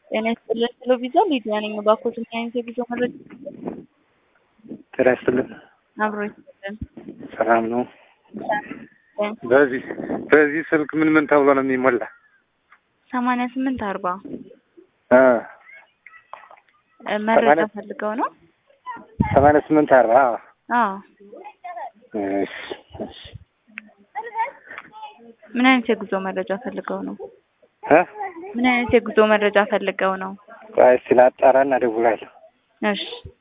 ጤና ይስጥልን ስለ ቪዛ ሊዲያ ነኝ። እባክዎት ምን አይነት የጉዞ መረጃ ጤና ይስጥልን። አብሮ ይስጥልን። ሰላም ነው። በዚህ በዚህ ስልክ ምን ምን ተብሎ ነው የሚሞላ? ሰማንያ ስምንት አርባ እ መረጃ ሰማንያ- ፈልገው ነው? ሰማንያ ስምንት አርባ አዎ። እሺ፣ እሺ። ምን አይነት የጉዞ መረጃ ፈልገው ነው? እ ምን አይነት የጉዞ መረጃ ፈልገው ነው? ቆይ እስኪ ላጣራና እደውላለሁ። እሺ